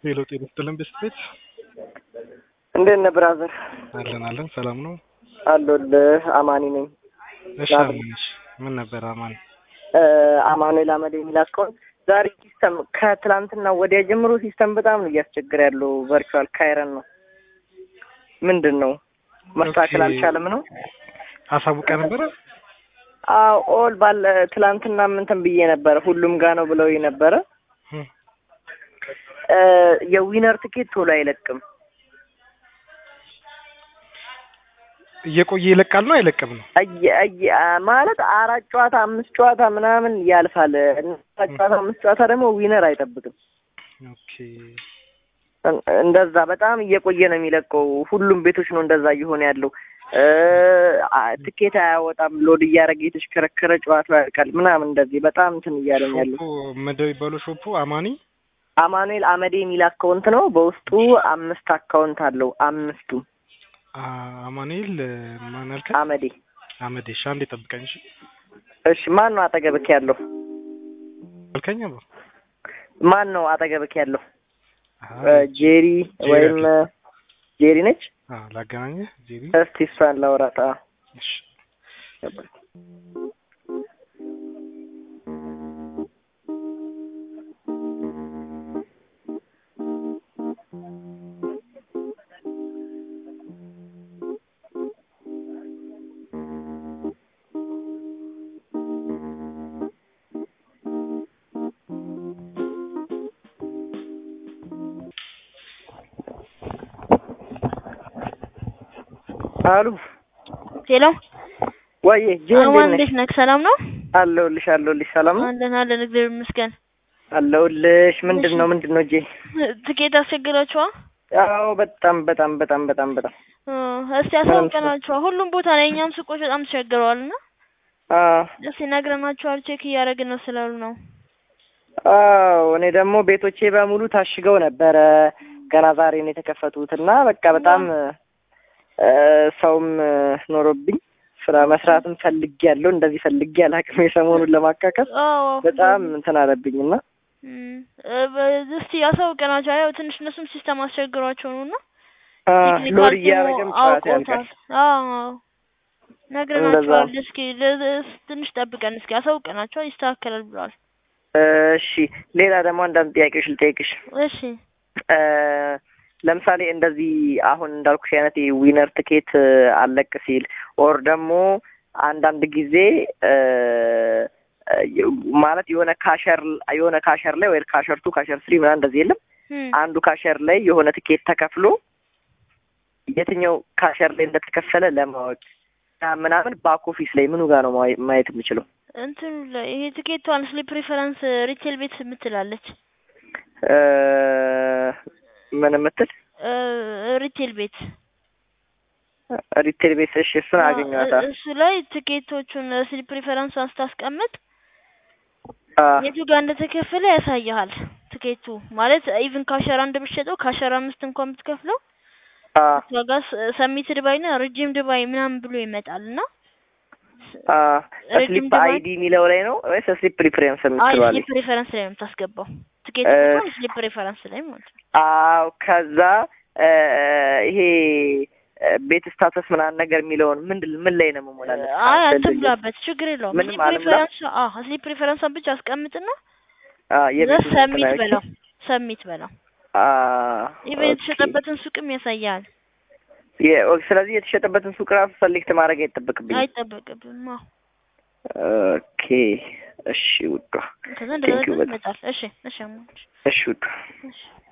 ሄሎ ጤና ይስጥልን ቤት እንዴት ነህ ብራዘር? አለን አለን ሰላም ነው አለሁልህ። አማኒ ነኝ። እሺ አማንሽ ምን ነበር አማን አማኑኤል አመድ የሚል አካውንት ዛሬ ሲስተም ከትላንትና ወዲያ ጀምሮ ሲስተም በጣም ነው እያስቸገረ ያለው። ቨርቹዋል ካይረን ነው ምንድን ነው መስተካከል ኦኬ። አልቻለም ነው። አሳውቀ ነበረ አዎ ኦል ባለ ትላንትና ምንትን ብዬ ነበረ ሁሉም ጋ ነው ብለው ነበረ። እም፣ እ፣ የዊነር ትኬት ቶሎ አይለቅም። እየቆየ ይለቃል ነው አይለቅም ነው አየ- አየ- አ- ማለት አራት ጨዋታ አምስት ጨዋታ ምናምን ያልፋል። አራት ጨዋታ አምስት ጨዋታ ደግሞ ዊነር አይጠብቅም። ኦኬ እን- እንደዛ በጣም እየቆየ ነው የሚለቀው። ሁሉም ቤቶች ነው እንደዛ እየሆነ ያለው። እ፣ አ- ትኬት አያወጣም። ሎድ እያደረገ የተሽከረከረ ጨዋታ ያልቃል ምናምን እንደዚህ በጣም እንትን እያለ ነው ያለው። ሾፑ ምንድን የሚባለው ሾፑ አማኒ አማኑኤል አመዴ የሚል አካውንት ነው። በውስጡ አምስት አካውንት አለው። አምስቱ አ- አማኑኤል ማን አልከኝ አመዴ። አመዴ እሺ አንዴ ጠብቀኝ እሺ እሺ ማን ነው አጠገብክ ያለው? አልከኝ አብሮ ማን ነው አጠገብክ ያለው? አሃ እ፣ ጄሪ ጄሪ ወይም እ፣ ጄሪ ነች። አ ላገናኘህ ጄሪ እስቲ እሷን ላውራት። አዎ። እሺ አሉ ሄሎ ወይ ጄሪ አማን እንዴት ነሽ? እንዴት ነህ? ሰላም ነው? አለሁልሽ አለሁልሽ። ሰላም ነው አለን አለን፣ እግዚአብሔር ይመስገን። አለሁልሽ። ምንድን ነው ምንድን ነው ጄ? ትኬት አስቸግራችኋ? አዎ በጣም በጣም በጣም በጣም በጣም እ፣ እስቲ አሳውቀናችኋ። ሁሉም ቦታ ላይ እኛም ሱቆች በጣም ተቸግረዋል እና አዎ እስቲ ነግረናችኋል። ቼክ እያደረግን ነው ስላሉ ነው። አዎ እኔ ደግሞ ቤቶቼ በሙሉ ታሽገው ነበረ ገና ዛሬ ነው የተከፈቱት እና በቃ በጣም እ፣ ሰውም እ፣ ኖሮብኝ ስራ መስራትም ፈልጌ ያለው እንደዚህ ፈልጌ አላውቅም። የሰሞኑን ለማካከል አዎ በጣም እንትን አለብኝ እና እም፣ እ፣ በ- እስቲ አሳውቀናችኋል። ያው ትንሽ እነሱም ሲስተም አስቸግሯቸው ነው እና አ፣ ቴክኒካል ሎድ ቲሙ እያደረገም ጨዋታ ያልቃል። አውቆታል። አዎ ነግረናችኋል። እስኪ ለ- ትንሽ ጠብቀን እስኪ አሳውቀናችኋል። ይስተካከላል ብለዋል። እሺ ሌላ ደግሞ አንዳንድ ጥያቄዎች ልጠይቅሽ። እሺ እ፣ ለምሳሌ እንደዚህ አሁን እንዳልኩሽ አይነት ዊነር ትኬት እ፣ አለቅ ሲል ኦር ደግሞ አንዳንድ ጊዜ እ፣ እ፣ ማለት የሆነ ካሸር የሆነ ካሸር ላይ ወይ ካሸር ቱ ካሸር ስሪ ምናምን እንደዚህ የለም እም፣ አንዱ ካሸር ላይ የሆነ ትኬት ተከፍሎ የትኛው ካሸር ላይ እንደተከፈለ ለማወቅ ያ ምናምን ባክ ኦፊስ ላይ ምኑ ጋር ነው ማየ- ማየት የምችለው? እንትኑ ላይ ይሄ ትኬቷን ስሊፕ ሪፈረንስ ሪቴል ቤት የምትላለች እ፣ ምን የምትል እ፣ ሪቴል ቤት ሪቴል ቤት? እሺ እሱን አገኘኋታ። እሱ ላይ ትኬቶቹን ስሊፕ ሪፈረንሷን ስታስቀምጥ አ፣ የቱ ጋር እንደተከፈለ ያሳይሃል። ትኬቱ ማለት ኢቭን ካሸር አንድ ብትሸጠው ካሸር አምስት እንኳን ብትከፍለው አ፣ ዋጋ ሰሚት ድባይ ና ረጅም ድባይ ምናምን ብሎ ይመጣል እና አ፣ ረጅም ስሊፕ ድባይ- አይዲ የሚለው ላይ ነው ወይስ ስሊፕ ሪፍሬንስ አይ የምትለው ላይ? ስሊፕ ሪፈረንስ ላይ ነው የምታስገባው። ትኬት እ፣ እንኳን ስሊፕ ሪፈረንስ ላይ ማለት ነው። አዎ ከዛ እ፣ ይሄ እ፣ ቤት ስታተስ ምናምን ነገር የሚለውን ምንድን ምን ላይ ነው የምሞላለት? አይ አትሙላበት፣ ችግር የለውም። ምንም ስሊፕ አልሙላ? ሪፈረንስ አዎ ስሊፕ ሪፈረንሷን ብቻ አስቀምጥና አ፣ የቤቱ ሰሚት እንትን በለው ሰሚት በለው። አ፣ ኢቨን ኦኬ። የተሸጠበትን ሱቅም ያሳያል። የ- ኦ፣ ስለዚህ የተሸጠበትን ሱቅ ራሱ ሰሌክት ማድረግ አይጠበቅብኝም። አይጠበቅብም። አዎ ኦኬ እሺ ውዷ፣ ከዛ እንደዛ Thank you በጣም። ይመጣል። እሺ እሺ አማን፣ እሺ ውዷ። እሺ